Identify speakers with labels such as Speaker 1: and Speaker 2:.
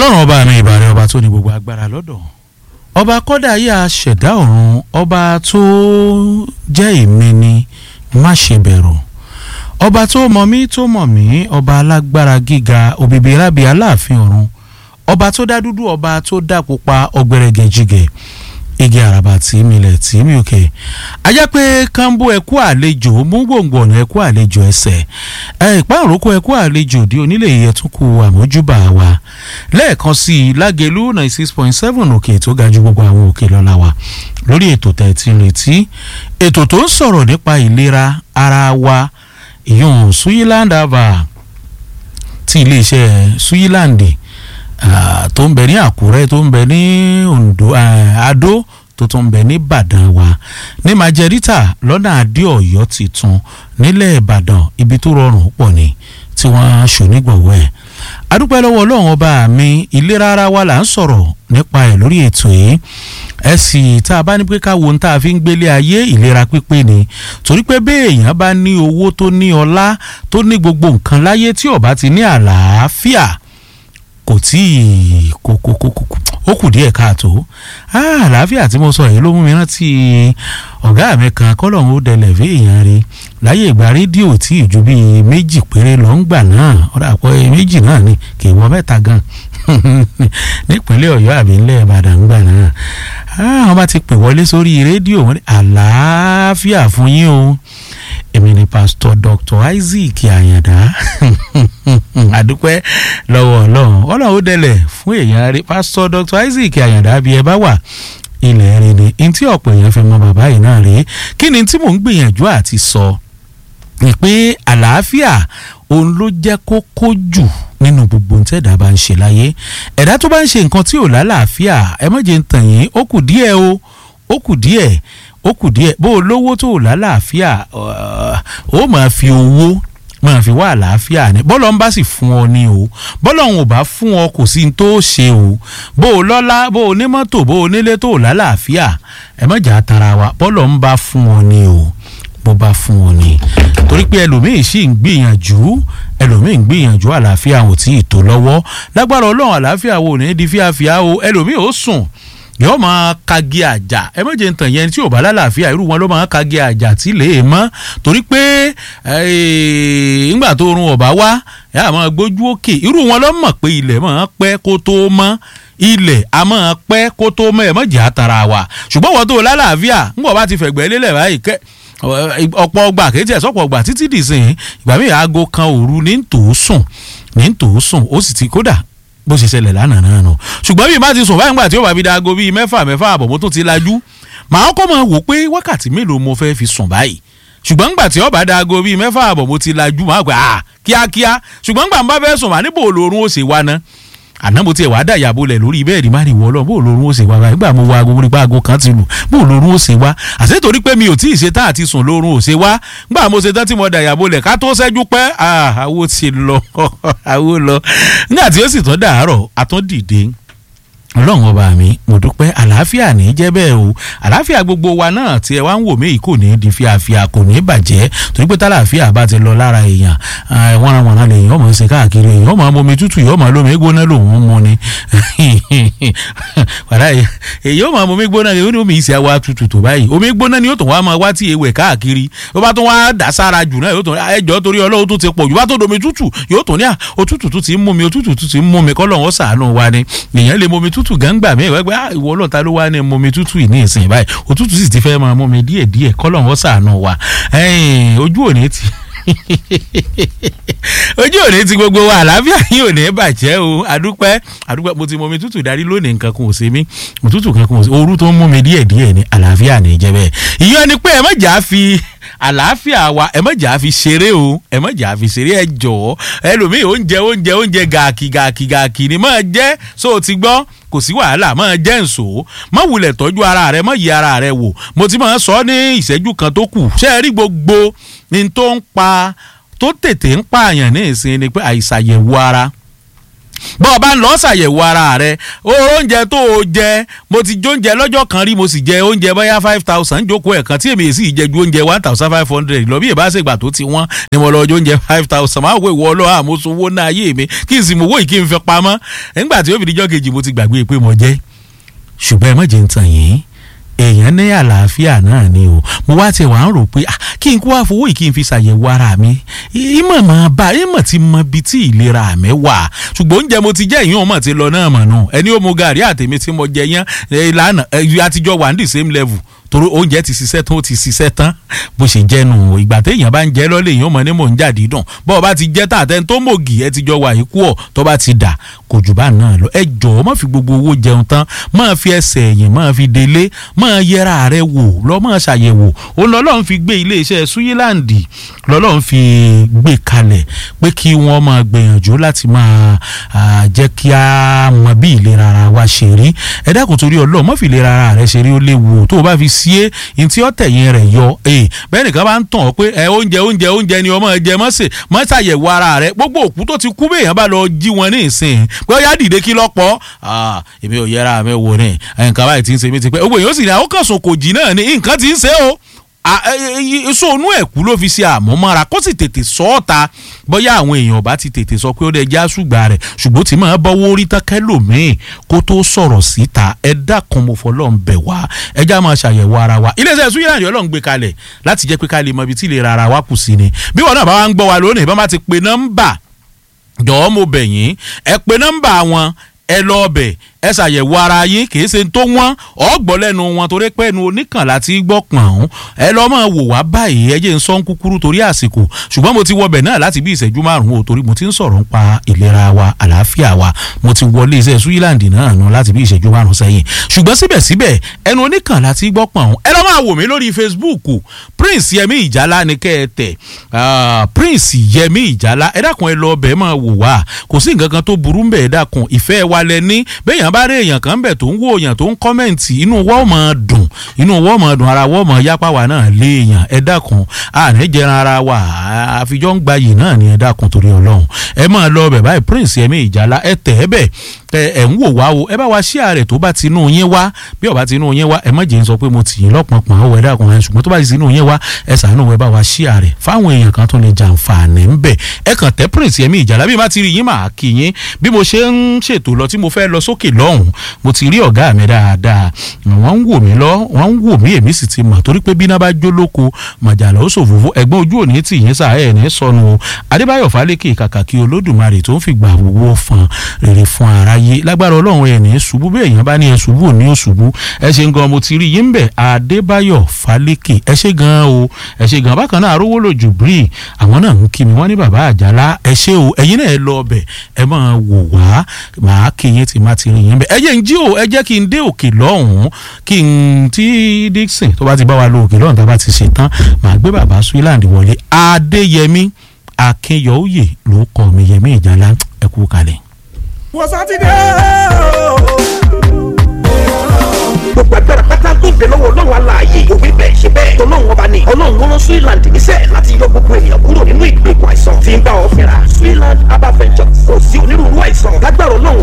Speaker 1: ọlọ́run ọba mi ìbàrẹ̀ ọba tó ní gbogbo agbára lọ́dọ̀ ọba kọ́dà ayé aṣẹ̀dá ọ̀run ọba tó jẹ́ èmi ni má ṣe bẹ̀rù ọba tó mọ̀ mí tó mọ̀ mí ọba alágbára gíga òbíbi rábì aláàfin ọ̀run ọba tó dá dúdú ọba tó dá pupa ọgbẹrẹgẹjìgẹ igi àràbà tí milẹ̀ tí mi òkè ajá pé kánbó ẹkú àlejò mú gbòǹgbò ọ̀nà ẹkú àlejò ẹsẹ̀ ẹ ìpáàrókò ẹkú àlejò di onílé ìyẹtúnkù àmójúbà wa lẹ́ẹ̀kan sí i lágẹ̀lú ninety six point seven òkè tó ga ju gbogbo àwọn òkè lọ́la wa lórí ètò tẹ̀tí retí ètò tó ń sọ̀rọ̀ nípa ìlera ara wa ìyún Suyiland ava ti iléeṣẹ́ Suyiland Uh, tó ń bẹ ní àkúrẹ́ tó ń bẹ ní ondo uh, adó tó tún ń bẹ ní ìbàdàn wa ní majẹ́rítà lọ́nà adé ọ̀yọ́ tuntun nílẹ̀ ìbàdàn ibi tó rọrùn pọ̀ ni tí wọ́n ṣonígbọ̀wọ́ ẹ̀ adúpẹ́ lọ́wọ́ ọlọ́run ọba mi ìlera ara wa là ń sọ̀rọ̀ nípa ẹ̀ lórí ètò yìí ẹ sì tá a bá ní pé ká wo ohun tá a fi ń gbélé ayé ìlera pípé ni torí pé bẹ́ẹ̀ èèyàn bá ní owó tó ní ọlá tó ní gbogbo nǹkan láyé tí ó bá ti ní àlàáfíà kò tí ì kò kò kò kò ó kù díẹ̀ káàtó àlàáfíà tí mo sọ yìí ló mú mi rántí ọ̀gá mi kan kọ́lọ́hún ó dẹlẹ̀ fún èèyàn rí láyé ìgbà rédíò tí ìjú bíi méjì péré lọ ń gbà náà ọ̀dà àpọ̀ méjì náà ni kì í wọ mẹ́ta gan nípínlẹ̀ ọ̀yọ́ àbí ńlẹ̀ ìbàdàn gbà náà wọ́n bá ti pè wọlé sórí rédíò wọn ní àlàáfíà fún yín o èmi ni pásítọ̀ dr isaac àyàndá àdúpẹ́ lọ́wọ́ ọlọ́run ọlọ́run ó dẹlẹ̀ fún èèyàn rí pásítọ̀ dr isaac àyàndá bí ẹ bá wà ilẹ̀ rí ni n tí ọ̀pọ̀ èèyàn fi mọ bàbá yìí náà rí kí ni tí mò ń gbìyànjú àti sọ ni pé àlàáfíà òun ló jẹ́ kókó jù nínú gbogbo ohun tí ẹ̀dá bá ń ṣe láyé ẹ̀dá tó bá ń ṣe nǹkan tí ò lálàáfíà ẹ má jẹ́ ń tàn yín ó kù díẹ̀ o ó kù díẹ̀ ó kù díẹ̀ bó o lówó tó o lálàáfíà ó máa fi owó máa fi wá àlàáfíà ni bọ́lọ̀ ń bá sì fún ọ ní o bọ́lọ̀ ń ò bá fún ọ kò sí ní tó ṣe o bó o lọ́lá bó o ní mọ́tò bó o nílé tó o lálàáfíà ẹ má jà tara wa bọ́lọ̀ ń bá fún ọ ní o bó bá fún ọ ní torí pé ẹlòmíì sì ń gbìyànjú ẹlòmíì ń gbìyànjú àlàáfíà ò tí ì tó lọ́wọ́ lágbára ọlọ́run àlàáfíà wo ní di fíafíà o ẹlòmíì ó sùn yóò máa kagi àjà ẹ méje ń tàn yẹn tí ò bá lálàáfíà irú wọn ló máa kagi àjà tí lè mọ́ torí pé ńgbà tó run ọ̀bá wá ẹ á máa gbójú òkè irú wọn ló mọ̀ pé ilẹ̀ máa pẹ́ kó tó mọ́ ilẹ̀ a máa pẹ́ kó tó mọ́ ẹ̀ mọ́ jẹ́ àtàrà wa ṣùgbọ́n wọ́n tó lálàáfíà ńgbọ̀ bá ti fẹ̀gbẹ́ lélẹ̀ báyìí kẹ́ ọ̀pọ̀ ọgbà kéjì ẹ̀ sọ́pọ̀ ọgbà títí dìsìn ìgbà míì aago kan òru ní tòó ní tòó sùn ó sì ti kódà bó ṣe ṣẹlẹ̀ lánàá náà nù ṣùgbọ́n bí má ti sùn báyìí nígbà tí ó bá fi da aago bíi mẹ́fà mẹ́fà àbọ̀ mo tún ti lajú màá kọ́ mọ̀ wò pé wákàtí mélòó mo fẹ́ fi sùn báyìí ṣùgbọ́n nígbà tí ó bá da aago bíi mẹ́fà àbọ̀ mo ti lajú màá gbà á kíákíá ṣùgbọ́n nígbà bá fẹ́ sùn màá níbo olórun ó ṣe wá ná àná mo tiẹ̀ wá dà yàbò lẹ̀ lórí bẹ́ẹ̀dì má rí wọ́ lọ bó olórun ó ṣe wá báyìí nígbà mo wo aago nípa aago kan ti lù bó olórun ó ṣe wá àṣẹ torí pé mi ò tí ì ṣe tán àti sùn lórun ò ṣe wá nígbà mo ṣe tán tí mo dà yàbò lẹ̀ ká tó ṣẹ́jú pẹ́ àwo ti lọ àwo lọ nígbà tí ó sì tán dàárọ̀ àtúndìde ọlọ́run ọba mi mo dúpẹ́ àlàáfíà ní jẹ́ bẹ́ẹ̀ o àlàáfíà gbogbo wa náà tí ẹ wá ń wò mí kò ní di fíafíà kò ní bàjẹ́ torí pé tálàáfíà bá ti lọ lára èèyàn wọ́nrawọ̀nra lè yàn ọmọ ṣe káàkiri èèyàn ọmọ omi tútù yàn ọmọ lómi gbóná lòun mu ni wàrà èèyàn ọmọ omi gbóná ni ó ní omi ìṣe wa tútù tó báyìí omi gbóná ni yóò tún wá máa wá tí ewé káàkiri ó bá tún wá dà sára jù náà yóò tún ẹjọ́ torí ọlọ́run tó ti pọ̀ jù bá tó domi tútù yóò tún ní òtútù tó ti ń mú mi òtútù tó ti ń mú mi kọ́ lọ́wọ́ sàánú wa ni èèyàn lè mú mi tútù gángbà mi ìwé pé ìwọ ọlọ́ta ló wá ní mú mi tútù ní ìsìn báyìí òtútù sì ti fẹ́ máa mú mi díẹ̀ díẹ̀ kọ́lọ́wọ́ sàánú wa ojú òní ti ojú òní ti gbogbo wa àlàáfíà yìí ò ní bàjẹ́ o àdúpẹ́ àdúpẹ́ mo ti mọ mi tútù darí lónìí nǹkan kan ò ṣe mí òtútù kan kan ò ṣe ooru tó ń mú mi díẹ̀ díẹ̀ ní àlàáfíà ní jẹ́ bẹ́ẹ̀ ìyẹn ni pé ẹ má jà á fi àlàáfíà wa ẹ má jà á fi ṣeré o ẹ má jà á fi ṣeré ẹ jọ̀ọ́ ẹlòmíì oúnjẹ oúnjẹ oúnjẹ gàkì gàkì gàkì ni máa jẹ́ so o ti gbọ́ kò sí wàhálà máa jẹ́ ǹso má wulẹ̀ tọ́jú ara rẹ má yí ara rẹ wò mo ti máa sọ ní ìṣẹ́jú kan tó kù ṣé ẹ rí gbogbo ní tó ń pa tó tètè ń pààyàn ní ìsìn ni pé àìsàyẹ̀wò ara bọ́ ọ bá ń lọ ṣàyẹ̀wò ara rẹ oúnjẹ tó o jẹ mo ti jóúnjẹ lọ́jọ́ kan rí mo sì jẹ oúnjẹ bóyá five thousand jókòó ẹ̀kan tí èmi sì jẹ ju oúnjẹ one thousand five hundred lọ bí ìbá ṣègbà tó ti wọ́n ni mo lọ jẹ oúnjẹ five thousand máa wò ìwọ ọlọ́ àmúṣowó náà ayé mi kí n sì mú owó yìí kí n fi pamọ́ nígbà tí ó fi dijọ́ kejì mo ti gbàgbé pé mo jẹ́ ṣùgbọ́n ẹ má jẹ́ ń tàn yín èèyàn ní àlàáfíà náà ni o mo wá tiẹ̀ wá ń rò pé kí n kó wá fowó yìí kí n fi ṣàyẹ̀wò ara mi ìmọ̀ máa bá ìmọ̀ ti mọ ibi tí ìlera mi wà ṣùgbọ́n oúnjẹ mo ti jẹ́ ìyún ọmọ ti lọ náà mọ̀ nù ẹni ó mu gàrí àtẹ̀mí tí mo jẹ yán ìlànà àtijọ́ wà ní the same level torí oúnjẹ ti ṣiṣẹ́ tán ó ti ṣiṣẹ́ tán bó ṣe jẹ́ nù ìgbà téèyàn bá ń jẹ́ lọ́lẹ̀ èèyàn mọ̀ ní mò ń jáde dùn bọ́ọ̀ bá ti jẹ́ tààtẹ́ tó mògì ẹ ti jọ wà yìí kú ọ̀ tó bá ti dà kò jù bá náà lọ ẹ jọ̀ọ́ má fi gbogbo owó jẹun tán má fi ẹsẹ̀ ẹ̀yìn má fi délé má yẹra rẹ wò lọ́ má ṣàyẹ̀wò ó lọ́lọ́run fi gbé iléeṣẹ́ Switzerland lọ́lọ́run fi gbé kalẹ̀ pé kí wọ́n máa gbìyànjú láti máa jẹ́ kí a mọ bí ìlera ara wa ṣe rí ẹ dákun torí Ọlọ́run má fi ìlera ara rẹ ṣe rí ó léwu tó o bá fi sí é ntí ó tẹ̀yìn rẹ̀ yọ bẹ́ẹ̀ nìkan bá ń tàn ọ́ pé ẹ oúnjẹ oúnjẹ oúnjẹ ni ọmọ jẹ mọ́ sè mọ́ ṣàyẹ̀wò ara rẹ̀ gbogbo òkú tó ti kú bẹ́ẹ̀ bá lọ jí wọn ní ìsìn pé ó yá dìde kí lọ́pọ̀ èmi ò yẹra mi wò ní nǹkan báyìí ti ń ṣe mí ti pẹ́ owó yìí ó sì ní àwọn kan sùn kò jí náà ní nǹkan ti ń ṣe o sóònù ẹ̀kú ló fi ṣe àmúmọ́ra kó sì tètè sọ ọ́ ta bóyá àwọn èèyàn bá ti tètè sọ pé ó dẹ̀ já ṣùgbà rẹ̀ ṣùgbọ́n tí màá bọ́wọ́ orí tẹ́kẹ́ lòmíì kó tó sọ̀rọ̀ síta ẹ dákun mo fọlọ́ ń bẹ̀ wá ẹ já máa ṣàyẹ̀wò ara wa iléeṣẹ́ Switzerland ọlọ́run gbé kalẹ̀ láti jẹ́ pé ká lè mọ ibi tí ìlera ara wa kù sí ni bí wọn náà bá wá ń gbọ́ wa lónìí bá má ti pe nọ́mbà jọ̀ọ́ mo bẹ̀ yín ẹ pe nọ́mbà wọn ẹ lọ ọbẹ̀ ẹ ṣàyẹ̀wò ara yín kì í ṣe tó wọ́n ọ̀gbọ́n lẹ́nu wọn torí pé ẹnu oníkànlá ti gbọ́ pọ̀n ọ́n ẹ lọ́ máa wò wá báyìí ẹ jẹ́ ń sọ́n kúkúrú torí àsìkò ṣùgbọ́n mo ti wọbẹ̀ náà láti bí ìṣẹ́jú márùn-ún o torí mo ti ń sọ̀rọ̀ ń pa ìlera wa àlàáfíà wa mo ti wọlé iṣẹ́ Switzerland náà nù láti bí ìṣẹ́jú márùn-ún sẹ́yìn ṣùgbọ́n síbẹ̀síbẹ̀ ẹnu oníkànlá ti gbọ́ pọ̀n ọ́n ẹ lọ́ máa wò mí lórí Facebook Prince Yẹmí Ìjálá ni kẹ́ ẹ tẹ̀ Prince Yẹmí Ìjálá ẹ dákun ẹ lọ ọbẹ̀ máa wò wá kò sí nǹkan kan tó burú ń bẹ̀ ẹ dákun ìfẹ́ wa lẹ ní bẹ́ẹ̀yàn bá rí èèyàn kan bẹ̀ tó ń wò èèyàn tó ń kọ́mẹ̀ǹtì inú wọ́ọ̀ máa dùn inú wọ́ọ̀ máa dùn ara wọ́ọ̀ máa yápá wa náà lé èèyàn ẹ dákun àní jẹran ara wa àfijọ́ ń gbayì náà ni ẹ dákun torí ọlọ́run ẹ máa lọ bẹ̀ báyìí Prince Yẹmí Ìjálá ẹ tẹ̀ ẹ bẹ̀ tẹ ẹ ń wò wá o ẹ bá wa ṣí ààrẹ tó bá ti inú yín wá bí ọba ti inú yín wá ẹ má jẹ́ ń sọ pé mo tì yín lọ́pọ̀npọ̀n ọwọ́ ẹ dákun ẹ ṣùgbọ́n tó bá ti inú yín wá ẹ ṣàánú ẹ bá wa ṣí ààrẹ fáwọn èèyàn kan tó lè jàǹfààní ń bẹ̀ ẹ kàn tẹ Prince Yẹmí Ìjálá bí má ti rí yín máa kí yín bí mo ṣe ń ṣètò lọ tí mo fẹ́ lọ sókè lọ́hùn mo ti rí ọ̀gá mi dáadáa wọ́n ń wò mí lọ wọ́n ń wò mí èmi sì ti mọ̀ torí pé bí iná bá jó lóko màjàlá ó ṣòfófó ẹ̀gbọ́n ojú òní tì yín sá ẹ̀ ní sọnù o adébáyọ̀ fálékè kàkà kí olódùmarè tó ń fìgbà wúwo fan rere fún aráyé lágbára ọlọ́run ẹ̀ ní ṣubú bí èèyàn bá ní ẹ ṣubú òní ò ṣubú ẹ ṣe gan mo ti rí yín bẹ̀ adébáyọ̀ fálékè ẹ ṣe gan o ẹ ṣe gan bákan náà arówó lòjù bírí àwọn náà ń kí mi wọ́n ní bàbá àjàlá ẹ ṣe o ẹ̀yin náà ẹ lọ ọbẹ̀ ẹ máa wò wá màá kí yín tí má ti rí yín bẹ̀ ẹ jẹ́ ń jí o ẹ jẹ́ kí n dé òkè lọ́hùn-ún kí n tí Dixon tó bá ti bá wa lo òkè lọ́hùn tá a bá ti ṣe tán màá gbé bàbá Switzerland wọlé Adéyẹmí Akínyọ̀ọ́yè ló kọ́ mi Yẹmí Ìjálá ẹ kú kalẹ̀.
Speaker 2: wọ́n sátidé
Speaker 3: gbogbo agbára pátá tó bẹ lọ́wọ́ ọlọ́run aláàyè òwe bẹ́ẹ̀ ṣe bẹ́ẹ̀ tọ́lọ́run ọba ni ọlọ́run wọn Switzerland níṣẹ́ láti yọ gbogbo ènìyàn kúrò nínú ìgbèkùn àìsàn tí ń bá ọ fínra Switzerland herbal ventures kò sí onírúurú àìsàn lágbára ọlọ́run